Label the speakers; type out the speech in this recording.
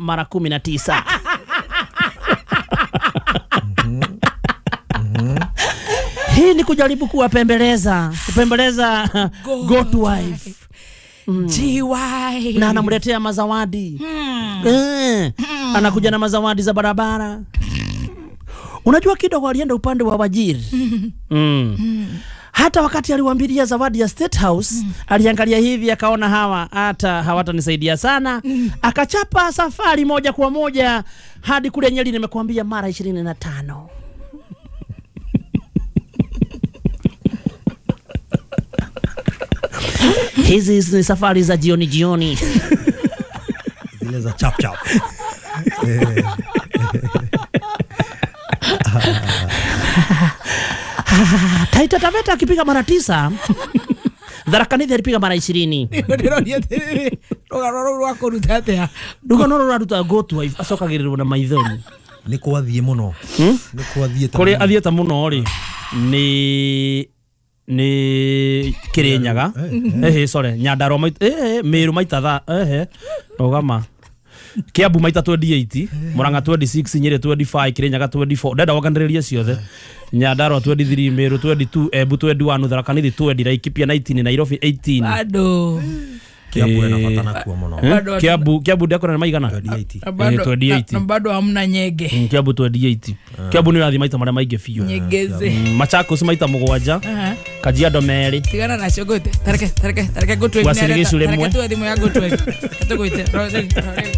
Speaker 1: mara kumi na tisa hii ni kujaribu kuwapembeleza kupembeleza goat wife
Speaker 2: GY.
Speaker 1: na anamletea mazawadi eh, anakuja na mazawadi za barabara unajua kidogo alienda upande wa wajiri mm. hata wakati aliwambilia zawadi ya State House aliangalia hivi akaona hawa hata hawatanisaidia sana akachapa safari moja kwa moja hadi kule Nyeri nimekuambia mara ishirini na tano hizi ni safari za jioni jioni
Speaker 3: zile za chap chap
Speaker 1: Taita Taveta akipiga mara tisa Tharakanithi alipiga mara ishirini
Speaker 2: ndiroria atiriri rugano rou rwakuruta atia
Speaker 1: rugano rå raruta gotu acokagä rä rwo na maithori
Speaker 3: nä kwathiä må no
Speaker 1: Hmm?
Speaker 3: nä kwathiä
Speaker 1: kå rä athiä ta må no rä nä nä kä rä nyaga ähä core nyandarwa mä rå maita tha ähä rågama kä ambu maita 28 må ranga 26 nyä rä 25 kä rä nyaga 24 ndenda woganä rä rie ciothe nyandarwa 23 mä rå 22 embu 21 tharakanithi 20 laikipia 19 nairobi 18
Speaker 2: bado
Speaker 3: kä ambu ena
Speaker 1: Eh,
Speaker 3: bata nakuo må no
Speaker 1: Eh,
Speaker 2: Bado-
Speaker 1: kiambu kiambu ndiakona nä maigana
Speaker 2: na
Speaker 3: 28
Speaker 2: bado-
Speaker 1: Eh, 28.
Speaker 2: na- na bado hamna nyege
Speaker 1: Mm, kiambu 28 kiambu nä rathi maita marä a maingä biå
Speaker 2: nyegeze
Speaker 1: machakos maita må gwanja
Speaker 2: Aha.
Speaker 1: kajiado merä
Speaker 2: tigana nacio gå te tareke tareke tareke gå
Speaker 1: Gwacĩrĩ gĩcu rĩmwe.
Speaker 2: tuä thimå ya gå twe tå gå te